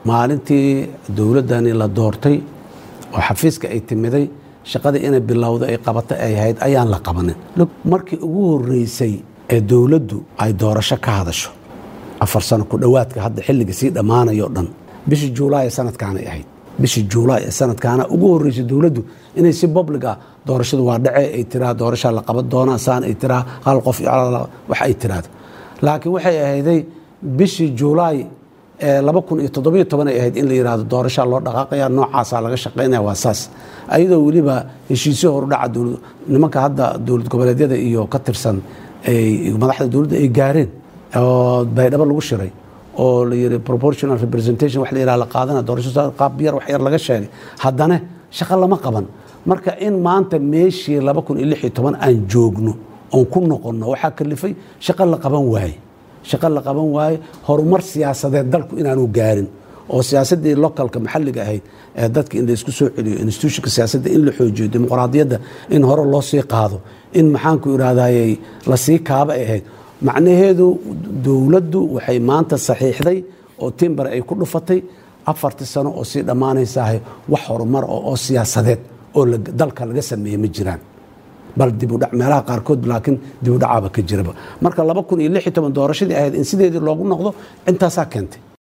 maalintii dowladdani la doortay oo xafiiska ay timiday shaqadii inay bilowda ay qabato ay ahayd ayaan la qabanin markii ugu horeysay ee dowladdu ay doorasho ka hadasho afar sano ku dhowaadka hadda xilliga sii dhammaanayo dhan bishii juulaay ee sanadkaanay ahayd bishii juulaay ee sanadkaana ugu horeysay dowladdu inay si public ah doorashadu waa dhace ay tiraa doorashaa la qaban doonaa saan ay tiraa hal qof wax ay tiraado laakiin waxay ahayday bishii juulaay laba kun iyo toddobiyo toban ay ahayd in la yidhahdo doorashaa loo dhaqaaqaya noocaasaa laga shaqaynaya waa saas ayadoo weliba heshiisyo horudhaca nimanka hadda dowlad goboleedyada iyo ka tirsan madaxda dowladda ay gaareen oo baydhabo lagu shiray oo la yidhi proportional representation wax la yidhaha la qaadana doorasho qaab yar wax yar laga sheegay haddana shaqo lama qaban marka in maanta meeshii laba kun iyo lix iyo toban aan joogno oon ku noqonno waxaa kalifay shaqo la qaban waaye shaqo la qaban waaye horumar siyaasadeed dalku inaanu gaarin oo siyaasaddii localka maxalliga ahayd ee dadka in la isku soo celiyo institutionka siyaasadda in la xoojiyo dimuqraadiyadda in hore loo sii qaado in maxaanku idhahdayey lasii kaaba ay ahayd macnaheedu dowladdu waxay maanta saxiixday oo timber ay ku dhufatay afartii sano oo sii dhammaanaysaah wax horumar oo siyaasadeed oo dalka laga sameeyey ma jiraan bal dibudhac meelaha qaarkood laakiin dibudhacaaba ka jiraba marka laba kun iyo lix iyo toban doorashadii ahayd in sideedii loogu noqdo intaasaa keentay